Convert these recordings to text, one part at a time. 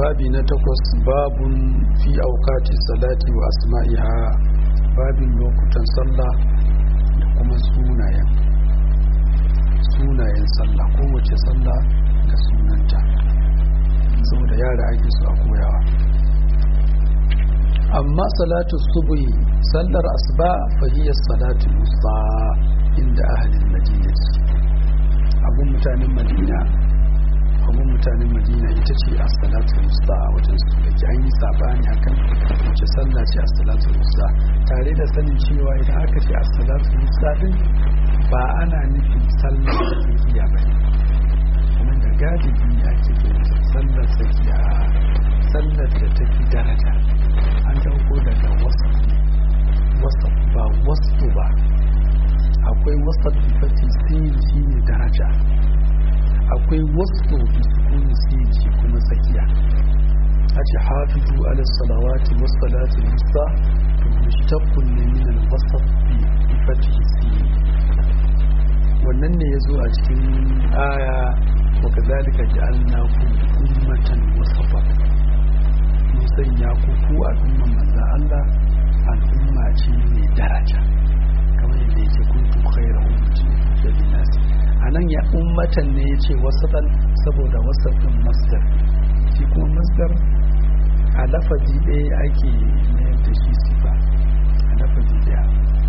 babi na takwas babun fi aukati salati wa asma'iha babin lokutan sallah da kuma sunayen sunayen sallah kowace sallah da sunanta saboda yara ake su a koyawa amma salatu subuhi sallar asuba fahiyar salatu musa inda ahalin madinati abun mutanen madina abun mutanen madina ita ce a salatu musa a wajen su da ke an yi sabani akan wace sallah ce a salatu musa tare da sanin cewa idan aka ce a salatu musa din ba ana nufin sallar tsakiya ba kuma da galibi ya ce sallar tsakiya sallar da ta fi daraja an dauko daga wasa wasa ba wasu ba akwai wasa fati sin shi ne daraja akwai wasu bisukuni sin shi kuma tsakiya a ce hafizu ala salawati wasu salati musa to mushtaqqun ne min al-wasat bi fati sin wannan ne ya zo a cikin aya wa kazalika ja'alnakum ummatan wasata mun sanya ku ku al'umman manzo Allah al'umma ce mai daraja kamar yadda yake kuntu khayra ummati da linnas anan ya ummatan ne yace wasatan saboda wasatun masdar shi kuma masdar a lafazi ɗaya ake mayar da shi sifa a lafazi ɗaya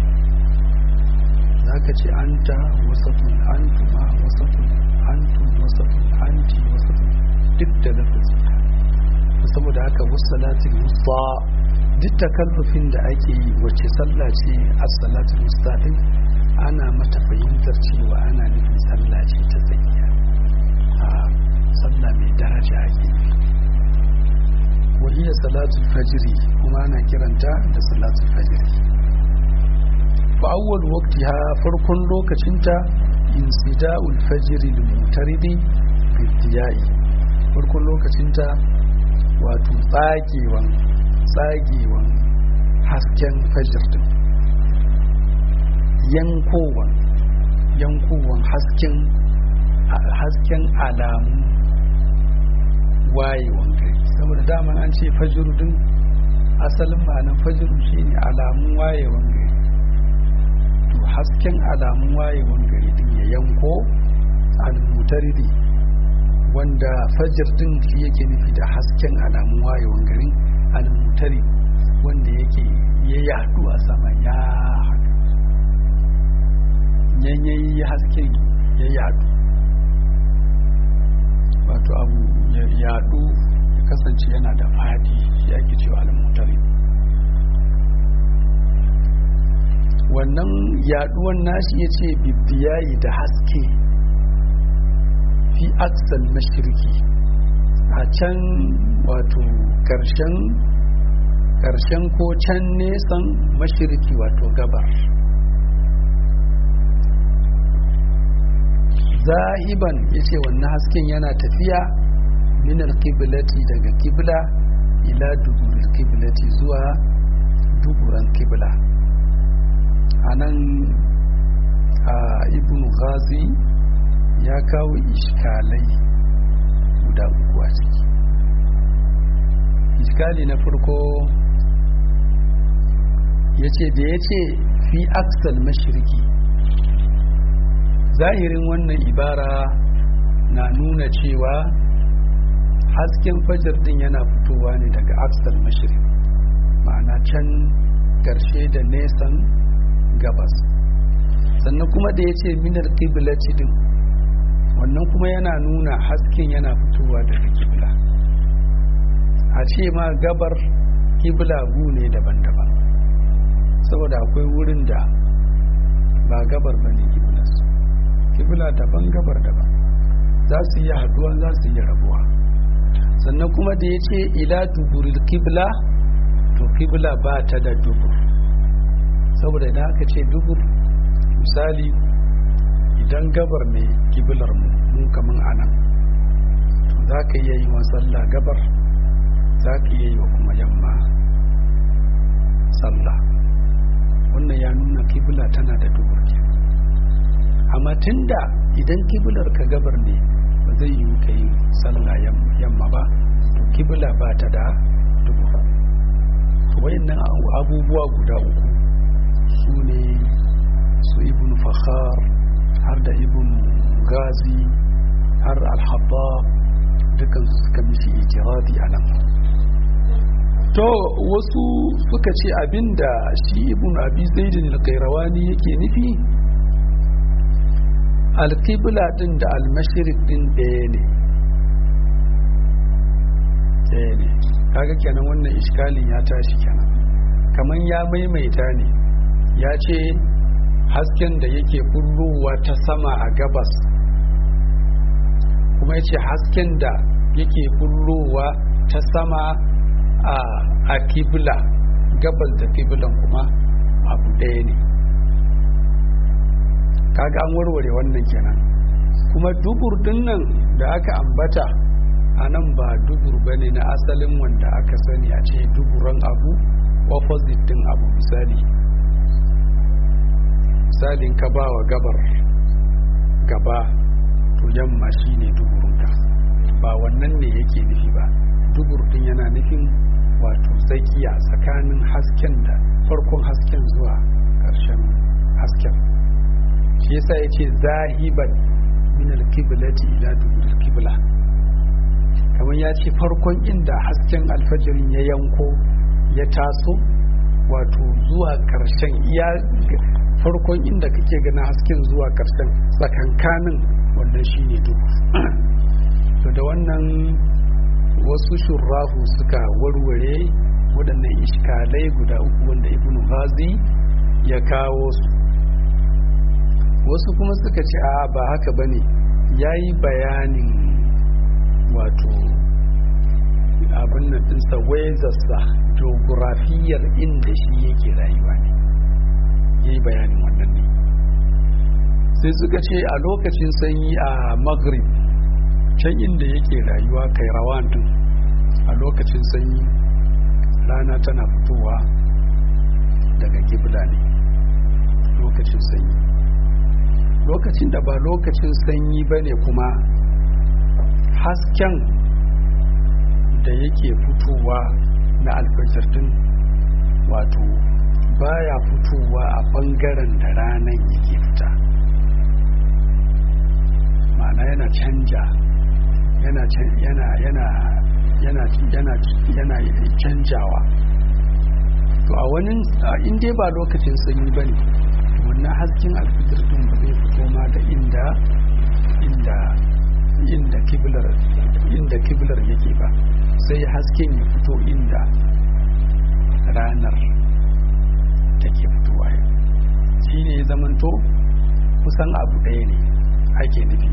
zaka ce anta wasatun antuma wasatun antum wasatun anti wasatun duk da lafazi saboda haka wasalatul wusta duk takallufin da ake yi wacce sallah ce as-salatul wusta din ana mata fahimtar cewa ana nufin sallah ce ta tsakiya a sallah mai daraja ake nufi wa hiya salatul fajri kuma ana kiranta da salatul fajri fa awwal waqtiha farkon lokacinta insida'ul fajri lil mutaridi bi farkon lokacinta wato tsagewan tsagewan hasken fajr din yankowan yankowan hasken hasken alamu wayewan gari saboda daman an ce fajr din asalin ma'anar fajr shine alamun wayewan gari to hasken alamun wayewan gari din ya yanko al-mutaridi wanda fajir din shi yake nufi da hasken alamun wayewan garin almutari wanda yake ya yadu a sama ya yanyayi hasken ya yadu wato abu ya yadu ya kasance yana da fadi shi ake cewa almutari wannan yaduwan nashi ya ce bibiyayi da haske fi aksal mashirki a can wato karshen karshen ko can nesan mashirki wato gabar zahiban ya ce wannan hasken yana tafiya minar kibilati daga kibla ila duburin kibilati zuwa duburan kibla a nan a ibn ghazi ya kawo iskalai guda uku a ciki iskali na farko ya ce da ya ce fi aksal mashirki zahirin wannan ibara na nuna cewa hasken fajar din yana fitowa ne daga aksal mashirki ma'ana can karshe da nesan gabas sannan kuma da ya ce minar kibilaci din wannan kuma yana nuna hasken yana fitowa daga kibla a ce ma gabar kibla gu ne daban-daban saboda akwai wurin da ba gabar ba ne kiblarsu kibla daban gabar daban za su yi haduwa za su yi rabuwa sannan kuma da ya ce ila duburil kibla to kibla ba ta da dubur saboda idan aka ce dubur misali idan gabar ne kiblar mu mu kaman anan to za ka iya yi wa sallah gabar za ka iya yi wa kuma yamma sallah wannan ya nuna kibla tana da dubur ke amma tunda idan kiblar ka gabar ne ba zai yi ka yi sallah yamma ba to kibla ba ta da dubur to wayannan abubuwa guda uku su ne su ibn fakhar har da ibn gazi har alhabba dukansu suka mishi ijiradi a nan to wasu suka ce abinda shi ibn abi zaidin al-qayrawani yake nufi alkibla din da almashirik din ɗaya ne ɗaya ne kaga kenan wannan iskalin ya tashi kenan kamar ya maimaita ne ya ce hasken da yake bullowa ta sama a gabas kuma ya ce hasken da yake bullowa ta sama a kibla gabas da kiblan kuma abu ɗaya ne kaga an warware wannan kenan kuma dubur din nan da aka ambata a nan ba dubur ba ne na asalin wanda aka sani a ce duburan abu opposite din abu misali misalin ka ba wa gabar gaba to yamma shine duburunka ba wannan ne yake nufi ba dubur din yana nufin wato tsakiya tsakanin hasken da farkon hasken zuwa ƙarshen hasken shi yasa ya ce zahiban min alkiblati ila dubur kibla kamar ya ce farkon inda hasken alfajirin ya yanko ya taso wato zuwa ƙarshen iya farkon inda kake gana hasken zuwa ƙarshen tsakankanin wannan shine dubu to da wannan wasu shurrahu suka warware waɗannan iskalai guda uku wanda ibn ghazi ya kawo su wasu kuma suka ce a ba haka ba ne ya yi bayanin wato abin nan ɗinsa wezarsa geografiyar inda shi yake rayuwa ne ya yi bayanin wannan ne sai suka ce a lokacin sanyi a maghrib can inda yake rayuwa kai rawan din a lokacin sanyi rana tana fitowa daga gibla ne lokacin sanyi lokacin da ba lokacin sanyi ba ne kuma hasken da yake fitowa na alfajar din wato baya fitowa a bangaren da ranar yake fita ma'ana yana canja yana yana yana yana yana yana canjawa to a wani in dai ba lokacin sanyi ba ne wannan hasken alfitar din ba zai fito ma da inda inda inda kiblar inda kiblar yake ba sai hasken ya fito inda ranar take fitowa shi ne ya zamanto kusan abu ɗaya ne ake nufi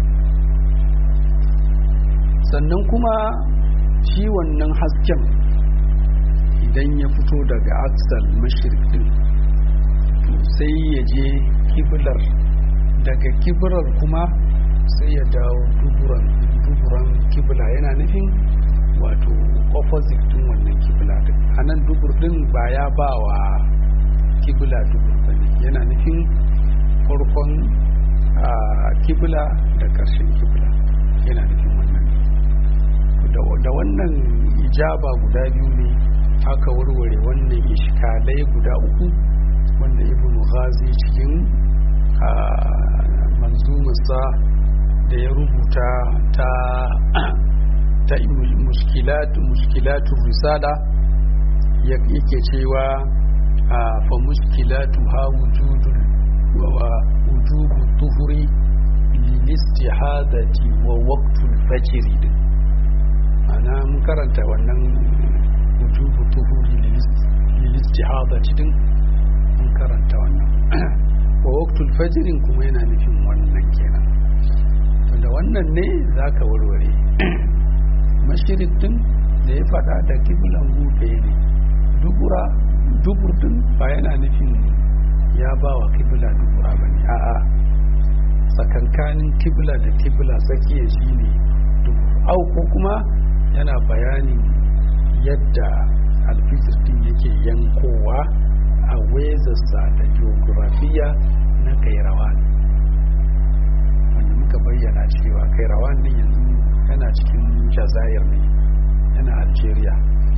sannan kuma shi wannan hasken idan ya fito daga aksal mashirik din sai ya je kiblar daga kiblar kuma sai ya dawo duburan duburan kibla yana nufin wato opposite din wannan kibla din a nan dubur din ba ya ba wa kibla dubur ba ne yana nufin farkon kibla da ƙarshen kibla yana nufin wannan da wannan ijaba guda biyu ne aka warware wannan iskalai guda uku wanda ibn ghazi cikin manzumarsa da ya rubuta ta ta muskilatu risala yake cewa fa muskilatu ha wujudul wa wujubu tuhuri lil istihadati wa waqtul fajr ana mun karanta wannan wujubu tuhuri lil istihadati din mun karanta wannan wa waqtul fajr kuma yana nufin wannan kenan to da wannan ne zaka warware mashirik din da ya fada da kiblan gufe ne dubura dubur din ba yana nufin ya ba wa kibla dubura ba ne a'a tsakankanin kibla da kibla tsakiya shi ne dubur au ko kuma yana bayanin yadda alfitir din yake yankowa a wezarsa da geografiya na kairawa wanda muka bayyana cewa kai rawan din yanzu yana cikin jazair ne yana algeria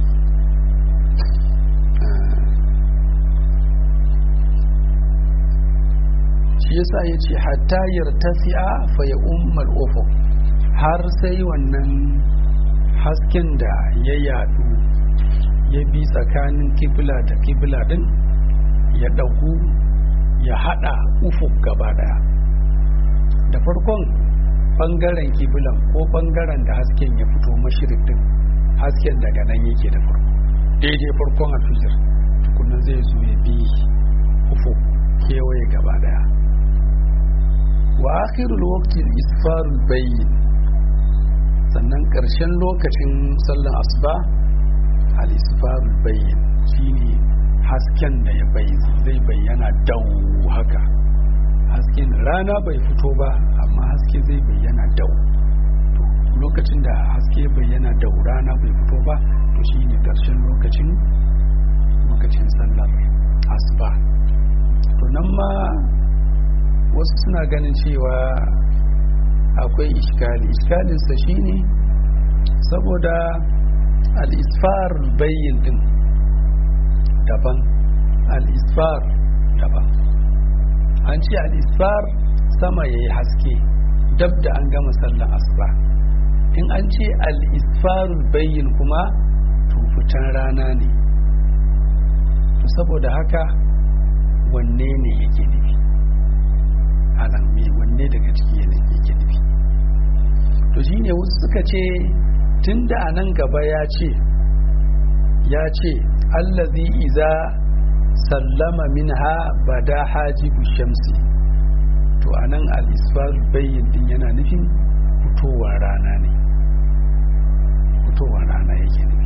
shi yasa ya ce hatta yartasi'a fa ya ummal ufuk har sai wannan hasken da ya yadu ya bi tsakanin kibla da kibla din ya dagu ya hada ufuk gaba daya da farkon bangaren kiblan ko bangaren da hasken ya fito mashirik din hasken daga nan yake da farko daidai farkon alfijir tukunan zai zo ya bi ufuk kewaye gaba daya wa akhirul waqti isfarul bayyin sannan karshen lokacin sallan asuba al isfarul bayyin shine hasken da ya bayyana zai bayyana dau haka hasken rana bai fito ba amma haske zai bayyana dau to lokacin da haske bayyana dau rana bai fito ba to shine karshen lokacin lokacin sallar asuba to nan ma wasu suna ganin cewa akwai iskali iskalinsa shine saboda al-isfar bayyin din daban al-isfar daban an ce al-isfar sama yayi haske dab da an gama sallan asuba in an ce al-isfarul bayyin kuma to fitan rana ne to saboda haka wanne ne yake nufi anan me wanne daga ciki ne yake nufi to shine wasu suka ce tunda a nan gaba ya ce ya ce allazi iza sallama minha bada hajibu shamsi to anan al-isfar bayyin din yana nufin fitowar rana ne fitowar rana yake nufi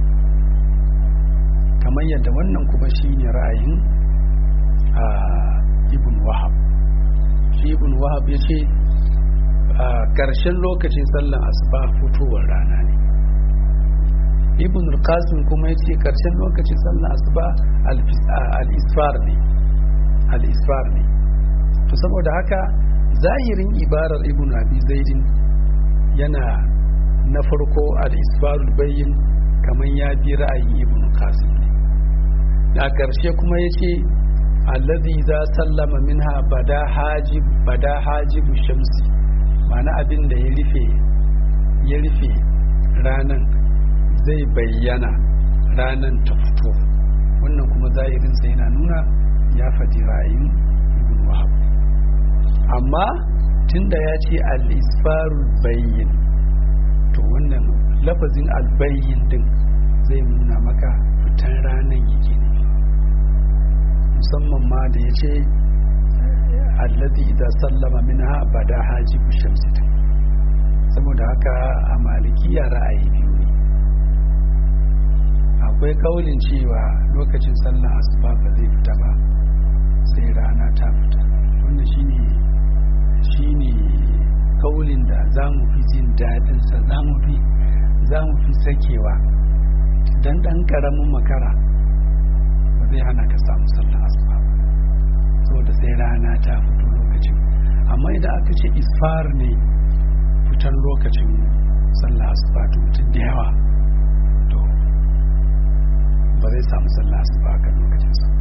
kamar yadda wannan kuma shine ra'ayin a ibn wahab shi ibn wahab ya ce a ƙarshen lokacin sallan asuba fitowar rana ne ibn al-qasim kuma ya ce ƙarshen lokacin sallan asuba al-isfar ne al-isfar ne to saboda haka zahirin ibarar ibn abi zaidin yana na farko al-isfarul bayyin kamar ya bi ra'ayin ibn qasim ne da ƙarshe kuma ya ce alladhi za sallama minha bada hajib bada hajibu shamsi ma'ana abin da ya rufe ya rufe ranan zai bayyana ranan ta fito wannan kuma zahirin sai yana nuna ya faɗi ra'ayin ibn wahab amma tunda ya ce al-isfarul bayyin to wannan lafazin al-bayyin din zai nuna maka fitan ranan yake nufi musamman ma da ya ce alladhi idza sallama minha bada hajibu shamsi saboda haka a malikiya ra'ayi biyu ne akwai kaulin cewa lokacin sallar asuba ba zai fita ba sai rana ta fita wannan shine shine kaulin da za mu fi jin daɗinsa za mu fi za mu fi sakewa dan ɗan ƙaramin makara ba zai hana ka samu sallar asuba ba saboda sai rana ta fito lokacin amma idan aka ce isfar ne fitan lokacin sallah asuba to mutum da yawa to ba zai samu sallah asuba a kan lokacin sa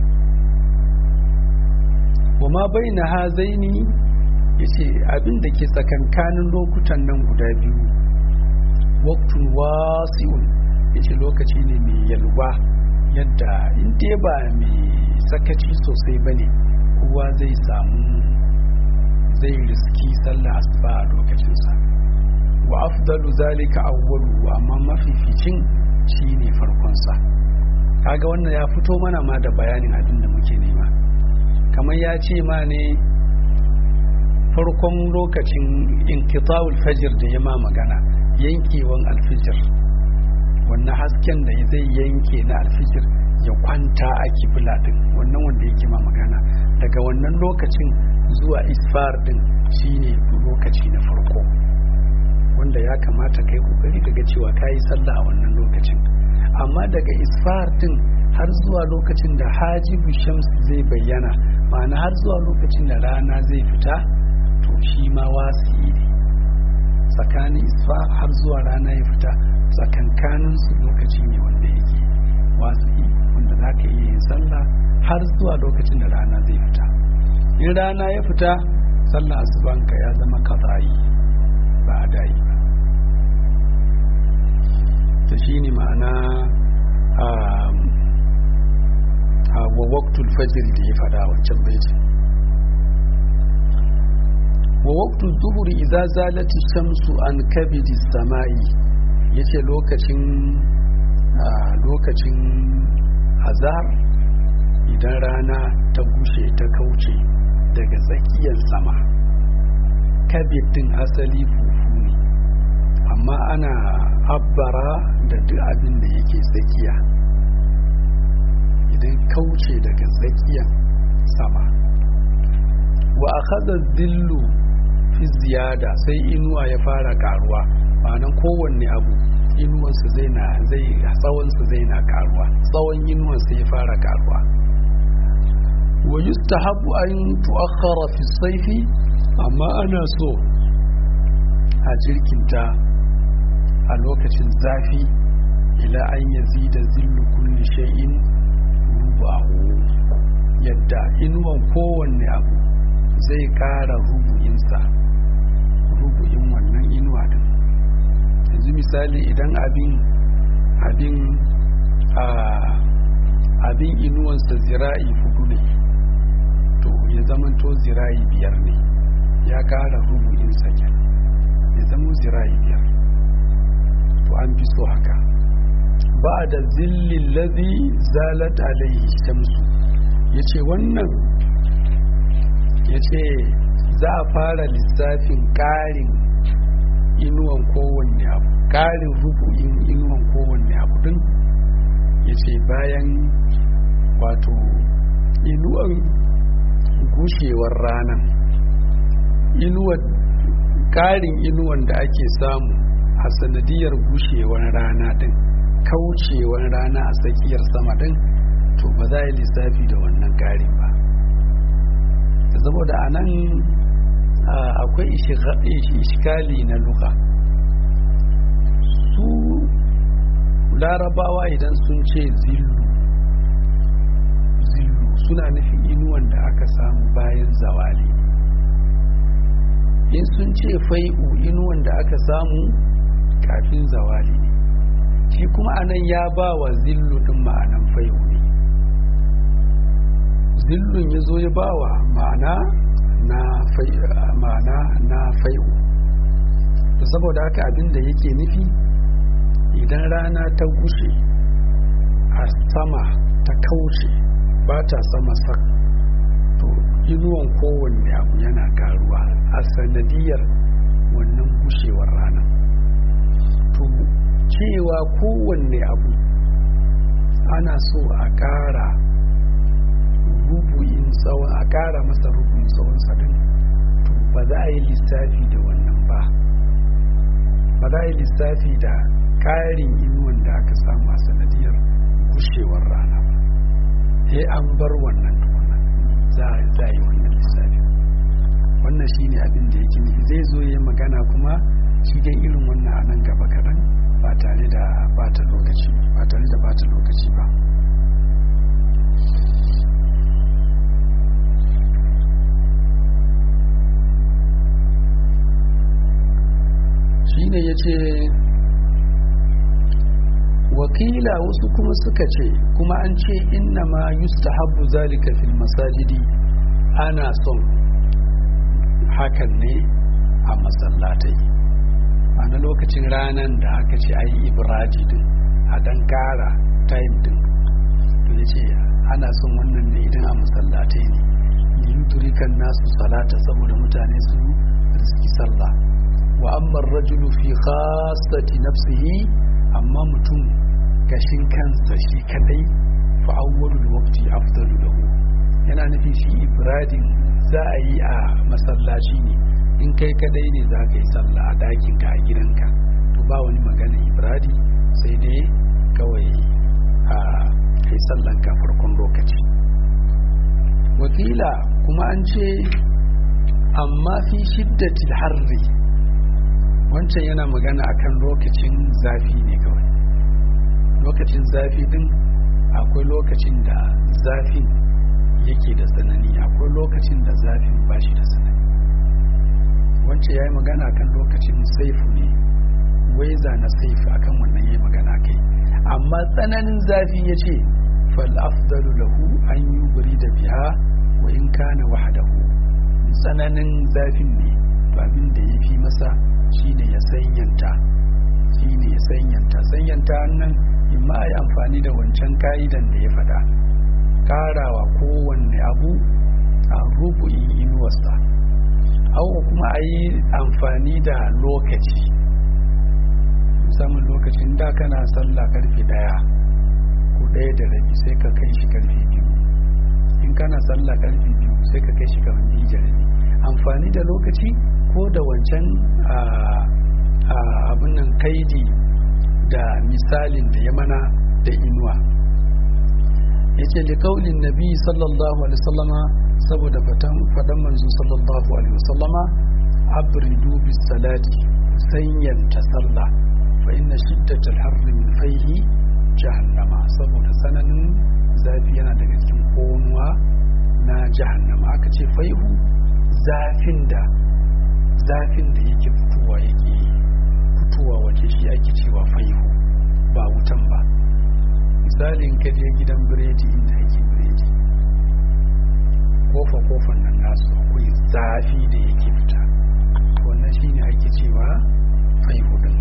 wa ma bai na hazaini ya ce abin da ke tsakankanin lokutan nan guda biyu waktun wasi'un ya ce lokaci ne mai yalwa yadda in dai ba mai sakaci sosai ba ne kowa zai samu zai riski sallah asuba a lokacinsa wa afdalu zalika awwalu amma mafificin shine farkonsa kaga wannan ya fito mana ma da bayanin abin da muke nema kamar ya ce ma ne farkon lokacin inkitawul fajr da ya ma magana yankewan alfijir wannan hasken da zai yanke na alfijir ya kwanta a kibla din wannan wanda yake ma magana daga wannan lokacin zuwa isfar din shine lokaci na farko wanda ya kamata kai kokari daga cewa kayi sallah a wannan lokacin amma daga isfar din har zuwa lokacin da hajibu shams zai bayyana ma'ana har zuwa lokacin da rana zai fita to shi ma wasi ne tsakanin isfa har zuwa rana ya fita tsakankanin su lokaci ne wanda yake wasu wanda za ka iya yin sallah har zuwa lokacin da rana zai fita in rana ya fita sallah asubanka ya zama kazayi ba a dayi ba ta shi ne ma'ana a wa waktul fajiri da ya fada wancan baitin wa waktul zuhuri idza zalati shamsu an kabidi samai yace lokacin lokacin azhar idan rana ta gushe ta kauce daga tsakiyar sama kabidin asali fufu ne amma ana abbara da duk abin da yake tsakiya idan kauce daga tsakiyar sama wa akhadha dhillu fi ziyada sai inuwa ya fara karuwa ma'anan kowanne abu inuwansa zai na zai tsawonsa zai na karuwa tsawon inuwansa ya fara karuwa wa yustahabu an tu'akhkhara fi sayfi amma ana so a jirkinta a lokacin zafi ila an yazida zillu kulli shay'in rubahu yadda inuwan kowanne abu zai kara rubu'insa rubu'in wannan inuwa din yanzu misali idan abin abin a abin inuwansa zira'i hudu ne to ya zamanto zira'i biyar ne ya kara rubu'insa kenan ya zama zira'i biyar to an fi so haka ba da zillin lazi zalat alaihi shamsu ya ce wannan ya ce za a fara lissafin ƙarin inuwan kowanne abu ƙarin rubu'in inuwan kowanne abu din ya ce bayan wato inuwan gushewar ranar inuwan ƙarin inuwan da ake samu a sanadiyar gushewar rana din kaucewar rana a tsakiyar sama din to ba za a yi lissafi da wannan ƙarin ba saboda a nan akwai ishikali na luka su larabawa idan sun ce zillu zillu suna nufin inuwan da aka samu bayan zawali in sun ce fai'u inuwan da aka samu kafin zawali ne shi kuma anan ya ba wa zillu din ma'anan fai'u ne zillun ya zo ya ba wa ma'ana na ma'ana na fai'u saboda haka abin da yake nufi idan rana ta gushe a sama ta kauce ba ta sama sak to inuwan kowanne abu yana karuwa a sanadiyar wannan gushewar rana to cewa kowanne abu ana so a ƙara rubu'in tsawon a ƙara masa rubu'in tsawon sadin to ba za a yi lissafi da wannan ba ba za a yi lissafi da ƙarin inuwan da aka samu a sanadiyar gushewar rana ba sai an bar wannan tukunan za a yi wannan lissafi wannan shi ne abin da yake nufi zai zo ya magana kuma shi dai irin wannan a nan gaba kaɗan ba tare da bata lokaci ba tare da bata lokaci ba shine ya ce wakila wasu kuma suka ce kuma an ce inna ma yustahabbu zalika fil masajidi ana son hakan ne a masallatai a na lokacin ranar da aka ce a yi ibraji din a dan kara time din to ya ce ana son wannan ne idan a masallatai ne liyuturikan nasu salata saboda mutane su riski sallah wa amma rajulu fi khassati nafsihi amma mutum gashin kansa shi kadai fa awwalul waqti afdalu lahu yana nufin shi ibradin za a yi a masallaci ne in kai kadai ne za ka yi sallah a dakin ka a gidanka to ba wani magana ibradi sai dai kawai a kai sallan ka farkon lokaci wakila kuma an ce amma fi shiddatil harri wancan yana magana akan lokacin zafi ne kawai lokacin zafi din akwai lokacin da zafin yake da tsanani akwai lokacin da zafin ba shi da tsanani wancan ya yi magana akan lokacin saifu ne waiza na saifu akan wannan ya yi magana kai amma tsananin zafi ya ce fal'afdalu lahu an yi guri da biya wa in kana wahadahu tsananin zafin ne to abin da ya fi masa shine ya sanyanta shine ya sanyanta sanyanta nan in ma yi amfani da wancan ka'idan da ya faɗa karawa kowanne abu a rubu'in inuwarsa hau kuma a yi amfani da lokaci musamman lokacin da kana sallah karfe daya ko daya da rabi sai ka kai shi karfe biyu in kana sallah karfe biyu sai ka kai shi kamar biyu da rabi amfani da lokaci ko da wancan abin nan kaidi da misalin da ya mana da inuwa yace li kaulin nabi sallallahu alaihi wasallama saboda fatan fadan manzo sallallahu alaihi wasallama abridu bis salati sanyanta sallah fa inna shiddatal harri min fayhi jahannama saboda sananin zafi yana daga cikin konuwa na jahannama aka ce faihu zafin da zafin da yake fitowa yake fitowa waje shi ake cewa faihu ba wutan ba misalin ka je gidan biredi inda ake biredi kofa kofan nan nasu akwai zafi da yake fita wannan shine ake cewa faihu din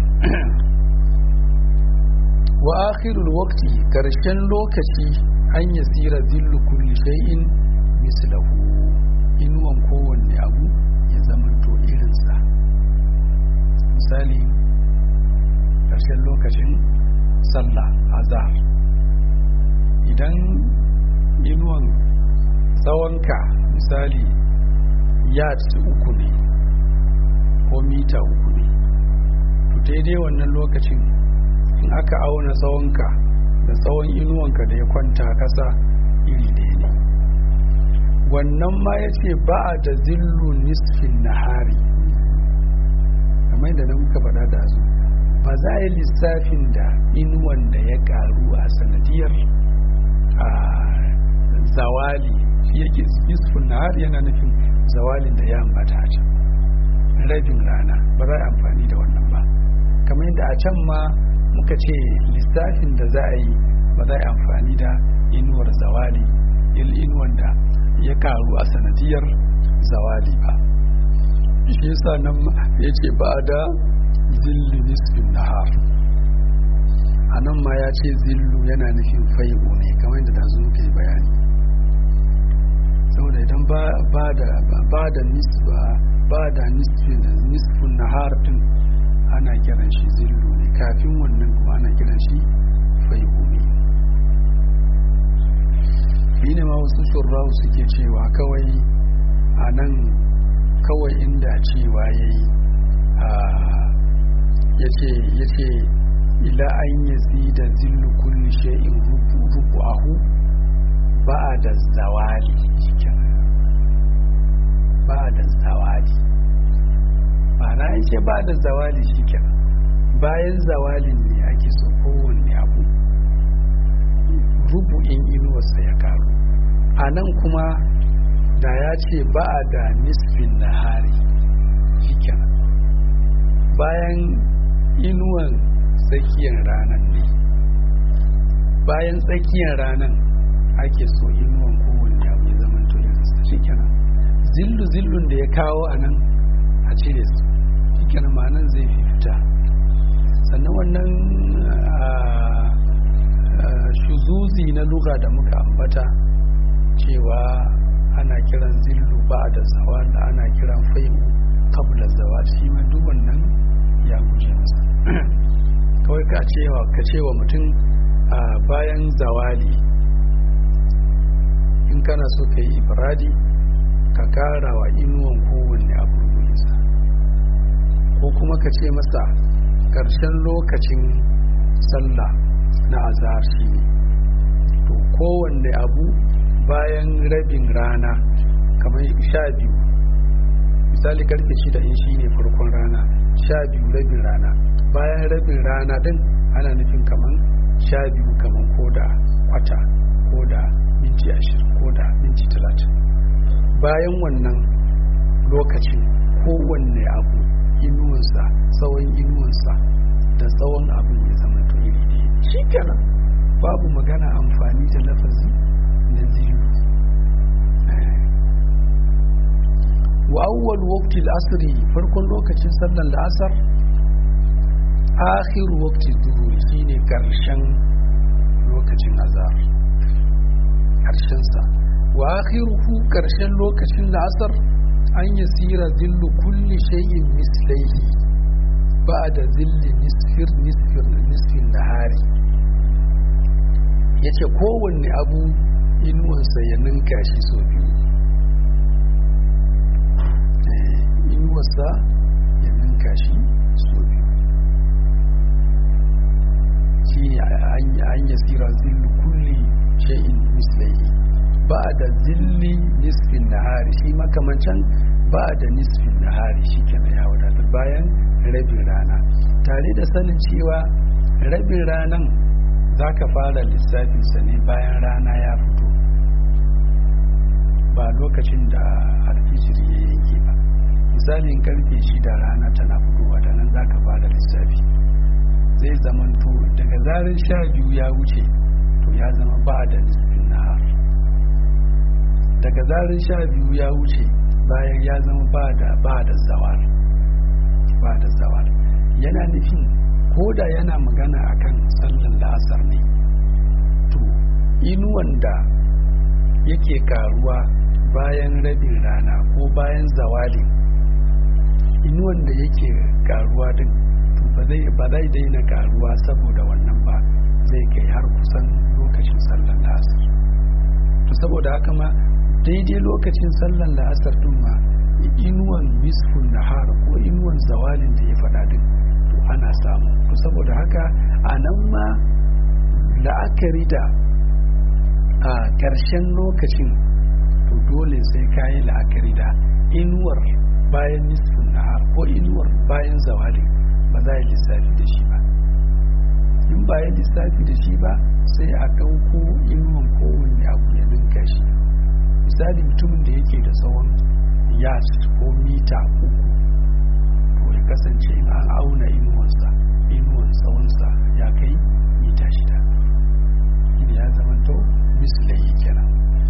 wa akhirul waqti karshen lokaci an yasira zillu kulli shay'in mislahu inuwan kowanne abu ya zamanto irinsa misali karshen lokacin sallah azhar idan inuwan tsawonka misali yard uku ne ko mita uku ne to daidai wannan lokacin in aka auna tsawonka da tsawon inuwanka da ya kwanta kasa iri ɗaya ne wannan ma ya ce ba a da zillu nisfin nahari kamar da na muka faɗa da su ba za a yi lissafin da inuwan da ya ƙaru a sanadiyar a zawali shi yake nisfin nahari yana nufin zawalin da ya ambata a can rabin rana ba za a amfani da wannan ba kamar yadda a can ma muka ce lissafin da za a yi ba za a yi amfani da inuwar zawali inuwan da ya karu a sanadiyar zawali ba shi yasa nan ya ce ba da zillu nisfin nahar a nan ma ya ce zillu yana nufin fai'u ne kamar yadda da muka yi bayani saboda idan ba da nisba ba da nisfin nahar din ana kiran shi zillu ne kafin wannan kuma ana kiran shi fai'u ne shi ne ma wasu shurrahu suke cewa kawai a nan kawai inda cewa ya yi ya ce ila an yi da zillu kulli shay'in rubu ahu ba da zawali ba da zawali ma'ana ya ce ba da zawali shi bayan zawalin ne ake so kowanne abu rubu'in inuwarsa ya karu a nan kuma da ya ce ba a da nisfin nahari shikin bayan inuwan tsakiyar ranar ne bayan tsakiyar ranar ake so inuwan kowanne abu ya zama tulinsa shikin zillu zillun da ya kawo a nan a cire su shikin ma'anan zai fi fita sannan wannan shuzuzi na luga da muka ambata cewa ana kiran zillu ba da zawa da ana kiran fai'u kabla zawa shi ma duk wannan ya guje masa kawai ka cewa ka cewa mutum a bayan zawali in kana so ka yi ibradi ka kara wa inuwan kowanne abu rubuninsa ko kuma ka ce masa ƙarshen lokacin sallah na azhar shi ne to kowanne abu bayan rabin rana kamar sha biyu misali karfe shida in shi ne farkon rana sha biyu rabin rana bayan rabin rana din ana nufin kaman sha biyu kaman ko da kwata ko da minti ashirin ko da minti talatin bayan wannan lokacin kowanne abu inuwansa tsawon inuwansa da tsawon abin ya zama to iri ɗaya shi kenan babu magana amfani da lafazi na ziyu wa awwal waqti al-asr farkon lokacin sallar la'asar akhir waqti dhuhr shine karshen lokacin azhar karshen sa wa akhiruhu karshen lokacin la'asar an yasira zillu kulli shay'in mislayhi ba'da zilli nisfir nisfir nisfin nahari yace kowanne abu inuwansa ya ninka shi sau biyu inuwarsa ya ninka shi so biyu shi ne an yi tsira zillu kulli shay'in mislayi ba da zilli nisfin nahari shi makamancan ba da nisfin nahari shi kenan ya wadatar bayan rabin rana tare da sanin cewa rabin ranan za ka fara lissafinsa ne bayan rana ya fito ba lokacin da alfijiri ya yanke ba misalin karfe shida rana tana fitowa da nan zaka bada lissafi zai zamanto daga zarar sha biyu ya wuce to ya zama ba da nisfin nahar daga zarar sha biyu ya wuce bayan ya zama ba da ba da zawar ba da zawar yana nufin ko da yana magana akan sallan la'asar ne to inuwan da yake karuwa bayan rabin rana ko bayan zawalin inuwan da yake karuwa din to ba zai ba zai daina karuwa saboda wannan ba zai kai har kusan lokacin sallar la'asar to saboda haka ma daidai lokacin sallar la'asar din ma inuwan misfun nahar ko inuwan zawalin da ya faɗa din to ana samu to saboda haka a nan ma la'akari da a ƙarshen lokacin to dole sai kayi la'akari da inuwar bayan nisfin nahar ko inuwar bayan zawali ba za a yi lissafi da shi ba in ba yi lissafi da shi ba sai a ɗauko inuwan kowanne abu ya ninka shi misali mutumin da yake da tsawon yas ko mita uku to ya kasance in an auna inuwansa inuwan tsawonsa ya kai mita shida ya zama to mislayi kenan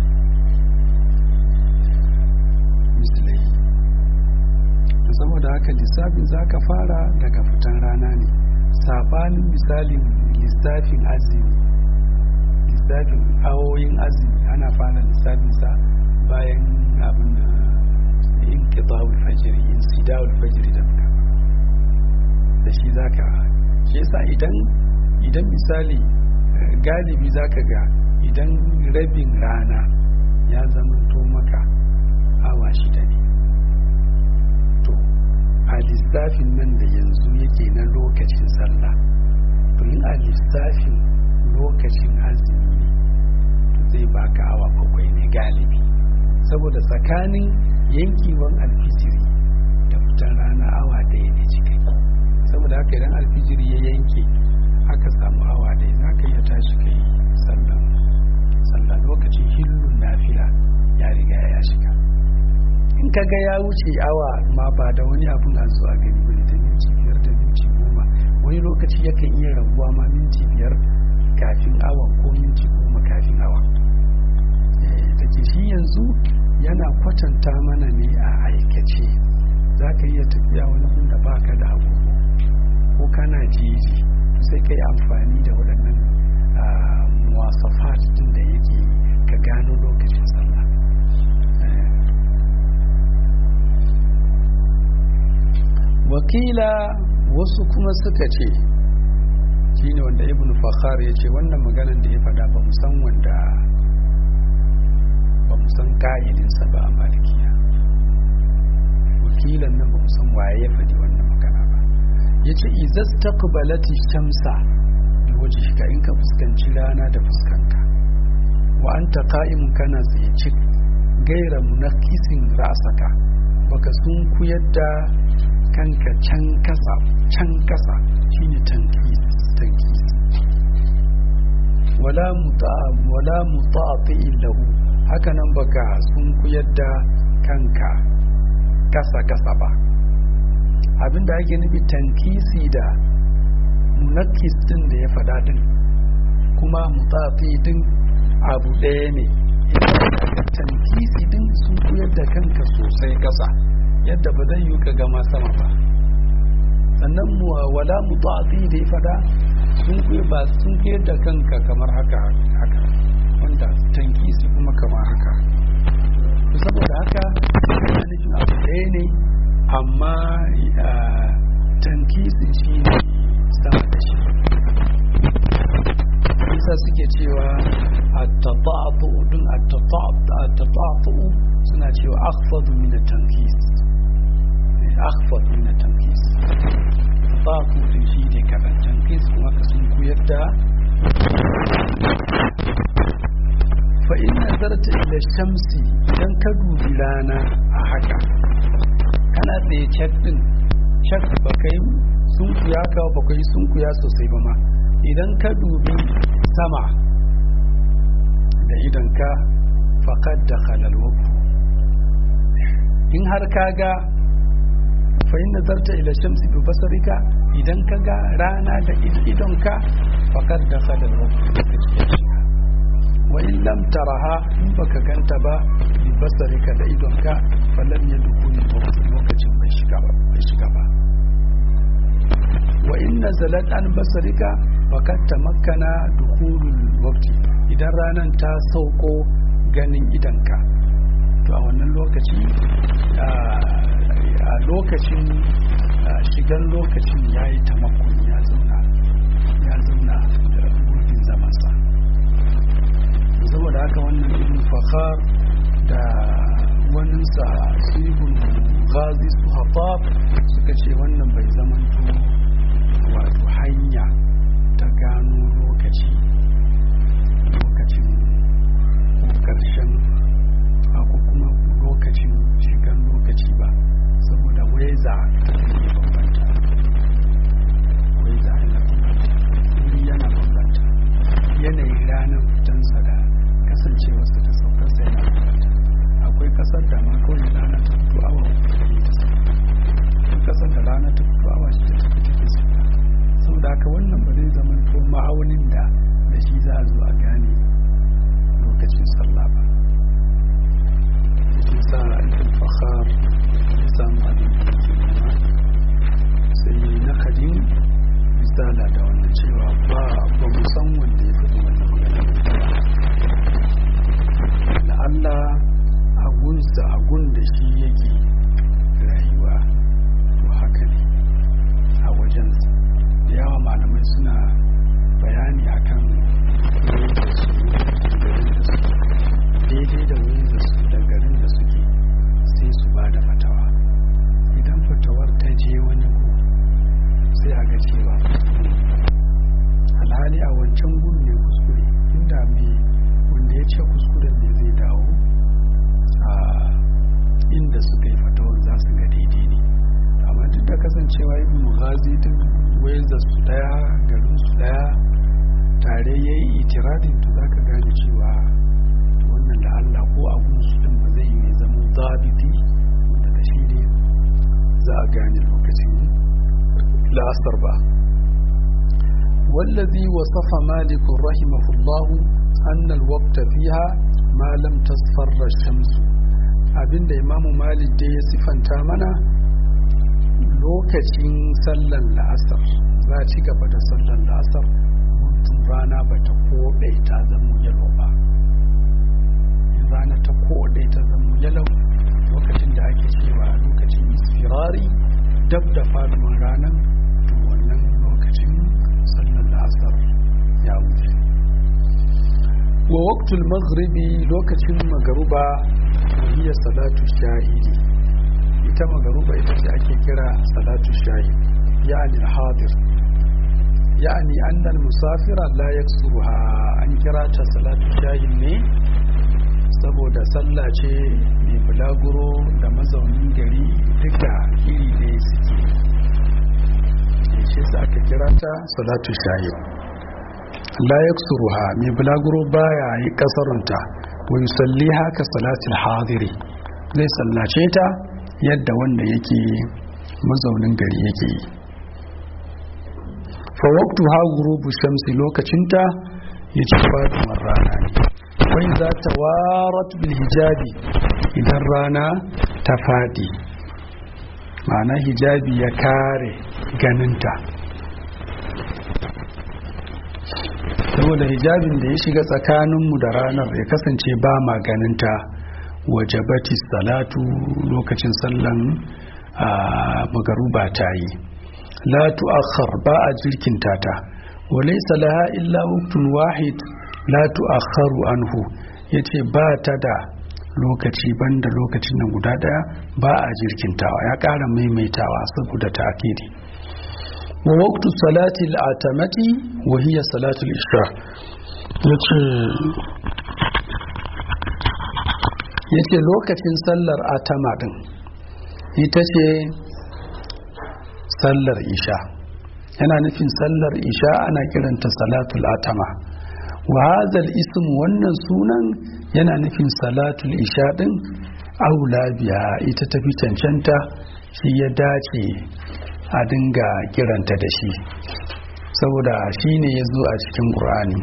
mislayi to saboda haka lissafin za ka fara daga fitan rana ne sabanin misalin lissafin azumi lissafin awoyin azumi ana fara lissafinsa bayan abin da in kitawul fajiri in sidawul fajiri da muka da shi za ka shi yasa idan idan misali galibi za ka ga idan rabin rana ya zama to maka awa shida ne to a lissafin nan da yanzu yake na lokacin sallah to in a lissafin lokacin azumi ne to zai baka awa bakwai ne galibi saboda tsakanin yankiwan alfijiri da fitan rana awa ɗaya ne cikai saboda haka idan alfijiri ya yanke aka samu awa ɗaya za ka iya tashi kai sallan sallah lokacin hillun nafila ya riga ya shiga in ka ga ya wuce awa ma ba da wani abun a zuwa gani bane da minti biyar da minti goma wani lokaci yakan iya rabuwa ma minti biyar kafin awa ko minti goma kafin awa da ke shi yanzu yana kwatanta mana ne a aikace za ka iya tafiya wani gun da baka da agogo ko kana jeji sai ka yi amfani da waɗannan wasafat din da yake ka gano lokacin sallah wakila wasu kuma suka ce shine wanda ibn fakhar ya ce wannan maganan da ya fada ba san wanda ba san ka'ilinsa ba a malikiya wakilan nan ba san waye ya faɗi wannan magana ba ya ce izas taqbalati shamsa bi wajhika in ka fuskanci rana da fuskanka wa anta qa'imun kana tsaye cik gaira munakisin ra'saka baka sun kuyar da kanka can kasa can kasa shine tankis tankis wala muta wala muta'ati lahu haka nan baka sun kuyar da kanka kasa kasa ba abinda ake nufi tankisi da munakis din da ya faɗa din kuma muta'ati din abu ɗaya ne tankisi din sun kuyar da kanka sosai kasa yadda ba zai yi ka gama sama ba sannan wala muta'ati da ya fada sun kuyi ba sun kuyar da kanka kamar haka haka wanda tankisi kuma kamar haka to saboda haka yana nufin abu ɗaya ne amma tankisi shi ne sama da shi isa suke cewa at-tata'atu dun at-tata'atu suna cewa akhfadu min at-tankis akhfad min at-tankis tata'atu din shi ne kadan tankis kuma ka sun koyar da fa in nazarta ila shamsi idan ka dubi rana a haka kana tsaye cak din cak ba kai sun kuya ka ba kai sun kuya sosai ba ma idan ka dubi sama da idanka faƙad da halalwaku in har ka ga fa'in nazarta ila shamsi bi basarika idan ka ga rana da idonka faƙad da halalwaku da shiga wa in lam taraha in baka ganta ba bi basarika da idonka falam ya dukuni lokacin bai shiga ba bai shiga ba wa in nazalat an basarika fakat tamakkana dukhulul waqti idan ranan ta sauko ganin idanka to a wannan lokaci a lokacin shigan lokacin yayi tamakkun ya zauna ya zauna da gurbin zamansa saboda haka wannan ibn fakhar da waninsa sibul ghazi su hafaf suka ce wannan bai zamanto wato hanya ta gano lokaci lokacin ko karshen ko kuma lokacin shigan lokaci ba saboda weza ya bambanta weza yana bambanta wuri yana bambanta yanayin ranar fitansa da kasancewarsa ta saukarsa yana bambanta akwai kasar da ma kawai rana ta fito awa uku ta sauka akwai kasar da rana ta fito awa shi ta tafi take sauka saboda haka wannan ba zai zama ko ma'aunin da da shi za a zo a gane lokacin sallah ba shi sa ibn fakhar ya samu abin da yake nema sai na kadin misala da wannan cewa ba ba mu san wanda ya faɗi wannan magana da Allah agunsa agun da shi yake rayuwa to haka ne a wajensa da yawa malamai suna bayani akan wurin da su garin da su daidai da wurin da su da garin da suke sai su ba da fatawa idan fatawar ta je wani ku sai a ga cewa alhali a wancan gun ne kuskure inda mai wanda ya ce kuskuren ne zai dawo a inda suka yi fatawar za su ga daidai ne amma duk da kasancewa ibn ghazi din wayar su daya garin su daya tare ya yi itiradin to zaka gane cewa wannan da Allah ko abun su din ba zai yi zama zabiti wanda da shi ne za a gane lokacin la'asar ba والذي وصف مالك رحمه الله أن الوقت فيها ما لم تصفر الشمس abinda imamu malik da ya sifanta mana lokacin sallan la'asar za ci gaba da sallan la'asar mutum rana ba ta koɗe ta zama yalo ba rana ta koɗe ta zama yalo lokacin da ake cewa lokacin isfirari dab da faduwar ranar to wannan lokacin sallan la'asar ya wuce wa waktul maghribi lokacin magaruba hiya salatu shahidi ita magaruba ita ce ake kira salatu shahid yani hadir yani annal musafira la yaksuruha an kira ta salatu shahid ne saboda sallah ce mai mai bulaguro da mazaunin gari duka iri ɗaya suke shi sa aka kira ta salatu shahid la yaksuruha mai bulaguro baya yi kasarunta wa yusalli haka salatul hadiri zai sallace ta yadda wanda yake mazaunin gari yake yi fa waqtu ha ghurubu shamsi lokacinta yace faduwar rana ne wai za ta warat bil hijabi idan rana ta fadi ma'ana hijabi ya kare ganinta saboda hijabin da ya shiga tsakaninmu da ranar ya kasance ba ma ganinta wajabati salatu lokacin sallan magaruba ta yi la tu'akhkhar ba a jirkinta ta wa laysa laha illa waqtun wahid la tu'akhkharu anhu yace ba ta da lokaci banda lokacin nan guda daya ba a jirkintawa ya ƙara maimaitawa saboda ta'kidi wa waqtu salati al-atamati wa hiya salatu al-isha yace yace lokacin sallar atama din ita ce sallar isha yana nufin sallar isha ana kiranta salatul atama wa hadhal ism wannan sunan yana nufin salatul isha din aula biya ita tafi cancanta shi ya dace a dinga kiranta da shi saboda shi ne ya zo a cikin ƙur'ani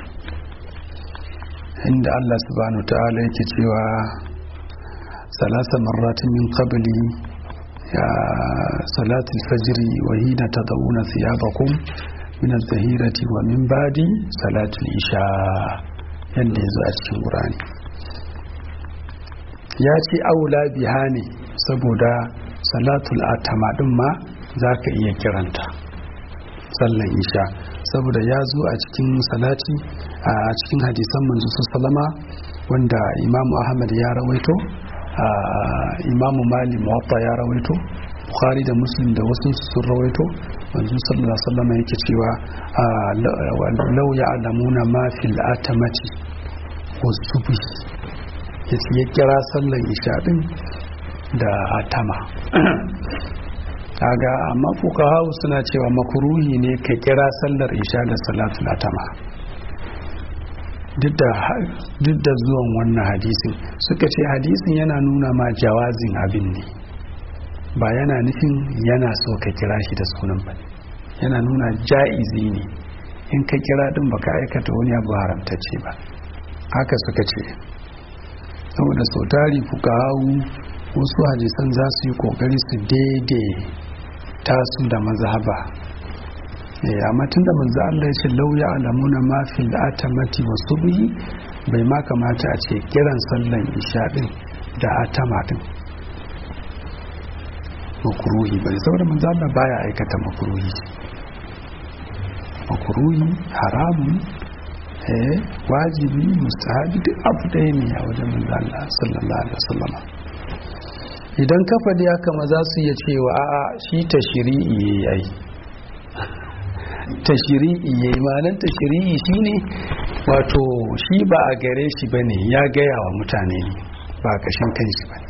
inda Allah subhanahu ta'ala yake cewa salasa marratin min qabli ya salatul fajri wa hina tadawuna thiyabakum min az-zahirati wa min ba'di salatul isha yanda yazo a cikin Qur'ani ya ce aula biha ne saboda salatul atama din ma zaka iya kiranta sallan isha saboda ya zo a cikin salati a cikin hadisan manzo sallama wanda imamu ahmad ya rawaito imamu mali muwatta ya rawaito bukhari da muslim da wasu sun rawaito manzo sallallahu alaihi wasallam yake cewa law ya'lamuna ma fil atamati wasubhi yace ya kira sallan isha din da atama kaga amma fuqaha suna cewa makruhi ne ka kira sallar isha da salatul atama duk da zuwan wannan hadisin suka ce hadisin yana nuna ma jawazin abin ne ba yana nufin yana so ka kira shi da sunan ba yana nuna ja'izi ne in ka kira din baka aikata wani abu haramtacce ba haka suka ce saboda sau tari fuka hau wasu hadisan za su yi kokari su daidai tasu da mazhaba amma tun da manzo Allah ya ce lauya alamuna ma fil atamati wa subhi bai ma kamata a ce kiran sallan isha din da atama din makruhi bane saboda manzo Allah baya aikata makruhi makruhi haramun eh wajibi mustahabi duk abu ɗaya ne a wajen manzo Allah sallallahu alaihi wasallam idan ka faɗi haka ma za su iya cewa a'a shi tashri'i yayi tashiri'i ya yi manan tashiri'i shi ne wato shi ba a gare shi ba ne ya gaya wa mutane ne ba a kashin kan shi ba ne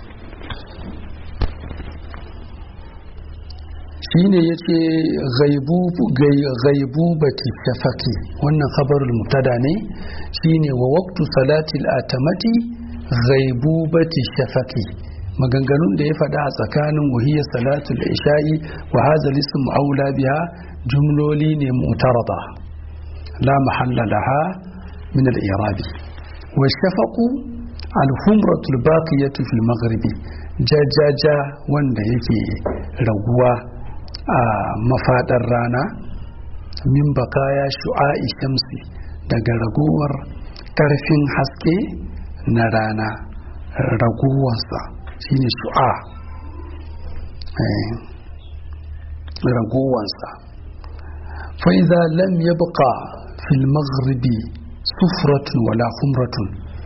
shi ne ya ce gaibu bati shafaki wannan khabarul mutada ne shi ne wa waktu salatil atamati gaibu bati shafaki maganganun da ya faɗa a tsakanin wahiyar salatul isha'i wa hazal ism aula biha jumloli ne mutarada la mahalla laha min al-i'rabi wa shafaqu al-humratu al-baqiyatu fil maghribi jajaja wanda yake raguwa a mafadar rana min bakaya shu'a'i shamsi daga raguwar karfin haske na rana raguwarsa shine shu'a raguwarsa فإذا لم يبقى في المغرب سفرة ولا خمرة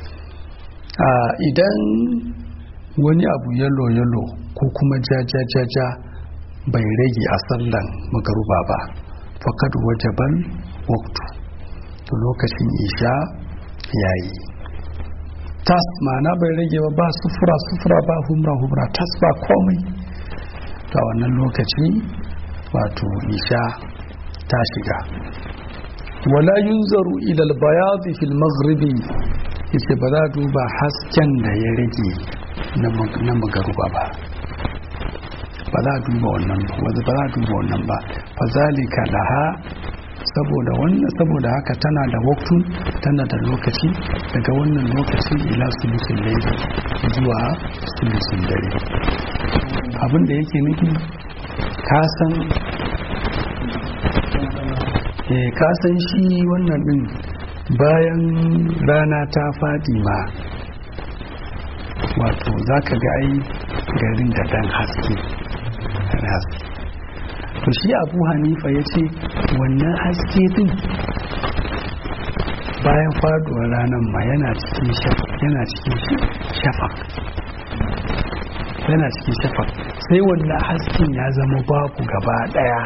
idan wani abu yalo yalo ko kuma jaja jaja bai rage a sallan magaruba ba fakad wajaban waktu to lokacin isha yayi tas ma'ana bai rage ba ba sufura sufura ba humra humra tas ba komai ta wannan lokaci wato isha ta shiga wala yunzaru ila albayad fil maghribi yace ba za duba hasken da ya rage na magaruba ba ba za duba wannan ba ba za duba wannan ba fa zalika laha saboda wannan saboda haka tana da waktu tana da lokaci daga wannan lokaci ila sulusin laili zuwa sulusin dare abin da yake nufi kasan eh kasan shi wannan din bayan rana ta faɗi ma wato za ka ga ai garin da dan haske to shi abu hanifa ya ce wannan haske din bayan faduwar ranar ma yana cikin yana cikin shafak yana cikin shafak sai wannan hasken ya zama babu gaba daya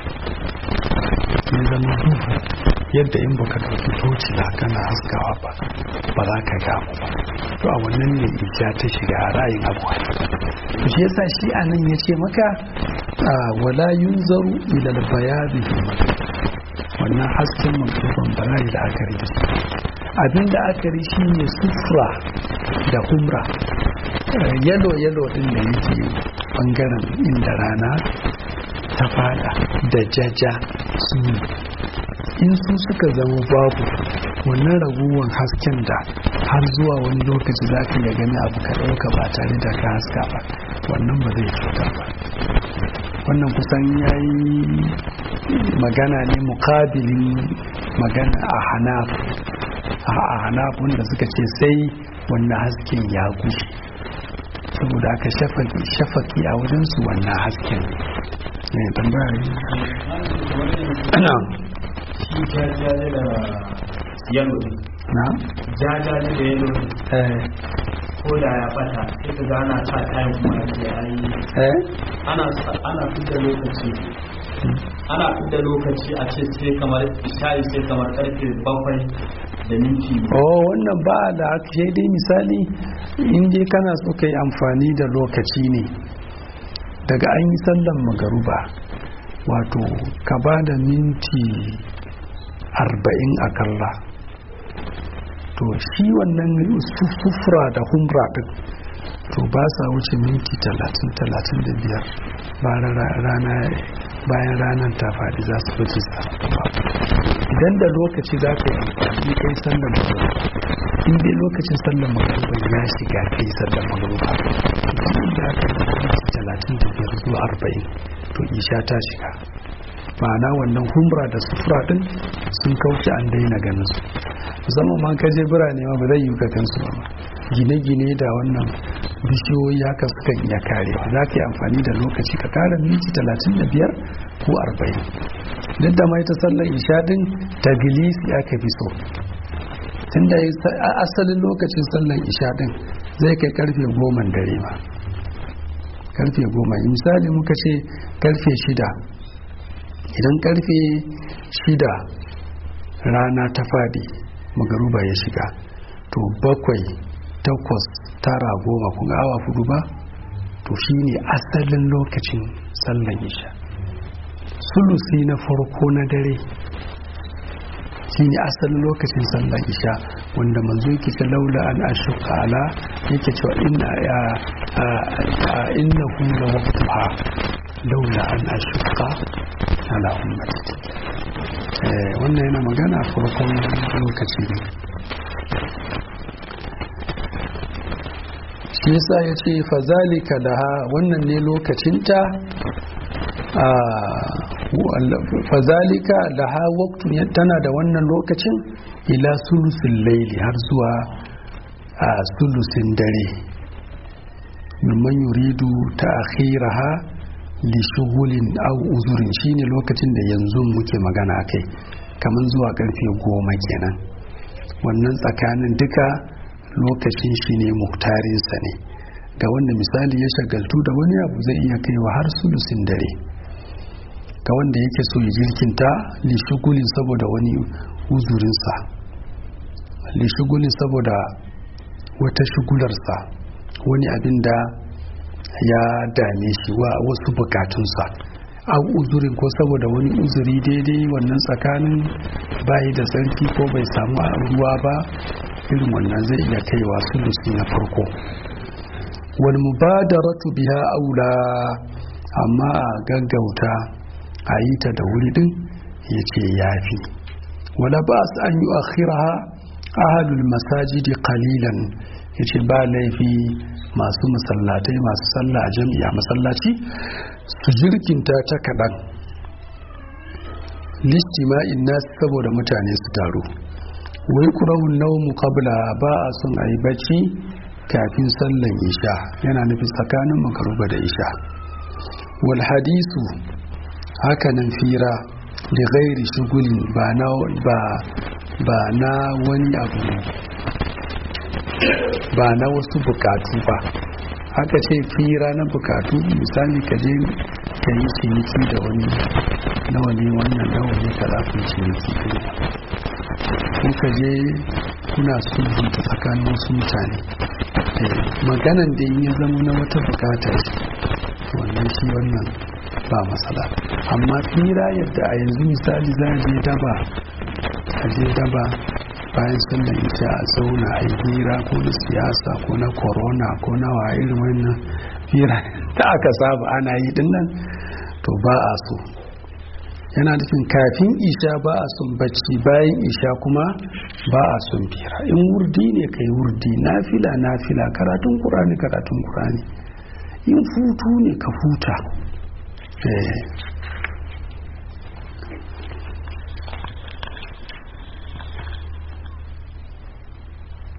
ya zama duhu yadda in baka dauki toci da kana haskawa ba ba za ka gamu ba to a wannan ne ija ta shiga a ra'ayin abu to shi yasa shi anan ya ce maka wala yunzaru ila albayadi wannan hasken maktuban ba za yi da akari da abin da akari shine sufra da humra yalo yalo din da yake bangaren inda rana ta fada da jaja su in su suka zama babu wannan raguwan hasken da har zuwa wani lokaci za ka iya gani abu ka ɗauka ba tare da ka haska ba wannan ba zai cuta ba wannan kusan ya yi magana ne mukabilin magana a hanaf a hanaf wanda suka ce sai wannan hasken ya gushe saboda aka shafaki a wajensu wannan hasken ne tambaya shi jajaje da yalo na? jajaje da yalo ko da ya bata sai ka ga ana sa kayan kuma ake ayi eh ana ana fidda lokaci ana fidda lokaci a ce sai kamar shayi sai kamar karfe bakwai da minti oh wannan ba da sai dai misali in dai kana so ka yi amfani da lokaci ne daga an yi sallan magaruba wato ka ba da minti arba'in akalla to shi wannan sufura da humra din to ba sa wuce minti talatin talatin da biyar bayan ranar ta faɗi za su wuce idan da lokaci za ka yi amfani kai sallan magaruba in dai lokacin sallan magaruba ya shiga kai sallan magaruba da aka yi minti talatin da biyar zuwa arba'in to isha ta shiga ma'ana wannan humra da sufura din sun kauce an daina ganin su musamman ma kaje birane ma ba zai yi ka gansu ba gine-gine da wannan bishiyoyi haka suka iya karewa za ka yi amfani da lokaci ka kara minti talatin da biyar ko arba'in duk da mai ta sallar isha din tagilisi aka fi so tun da asalin lokacin sallar isha din zai kai karfe goma dare ma karfe goma misali muka ce karfe shida idan karfe shida rana ta fadi magaruba ya shiga to bakwai takwas tara goma kun awa fudu ba to shine asalin lokacin sallan isha sulusi na farko na dare shine asalin lokacin sallan isha wanda manzo yake ta laula an ashuka ala yake cewa inna innahu la waqtuha laula an ashuka ala ummati wannan yana magana a farkon lokaci ne shi yasa ya ce fazalika laha wannan ne lokacinta fazalika laha waktun tana da wannan lokacin ila sulusin laili har zuwa a sulusin dare mimman yuridu ta akhiraha li shugulin au uzurin shine lokacin da yanzu muke magana kai kamar zuwa karfe goma kenan wannan tsakanin duka lokacin shi ne muhtarinsa ne ga wanda misali ya shagaltu da wani abu zai iya kaiwa har sulusin dare ga wanda yake so ya jirkinta lishugulin saboda wani uzurinsa lishugulin saboda wata shugularsa wani abin da ya dame shi wa wasu bukatunsa a uzurin ko saboda wani uzuri daidai wannan tsakanin bayi da tsarki ko bai samu ruwa ba irin wannan zai iya kaiwa sulusi na farko wal mubadaratu biha aula amma a gaggauta a yi ta da wuri din ya ce yafi wala ba su an yi akhiraha ahalul masajidi qalilan ya ce ba laifi masu masallatai masu sallah a jami'a masallaci su jirkinta ta kaɗan listima'in nasu saboda mutane su taru wai kurahun naumu kabla ba a son a yi bacci kafin sallan isha yana nufi tsakanin makaruba da isha wal hadisu hakanan fira da gairi shugulin ba na ba na wani abu ba na wasu bukatu ba haka ce fira na bukatu misali ka je ka yi ciniki da wani nawa ne wannan nawa ne ka zafin ciniki ko ka je kuna sulhunta tsakanin wasu mutane maganan da ya zama na wata bukata wannan shi wannan ba matsala amma fira yadda a yanzu misali za a je daba a je daba bayan sallar ita a zauna a yi hira ko na siyasa ko na corona ko na wa irin wannan hira da aka saba ana yi dinnan to ba a so yana nufin kafin isha ba a son bacci bayan isha kuma ba a son fira in wurdi ne kai wurdi nafila nafila karatun kurani karatun kurani in futu ne ka futa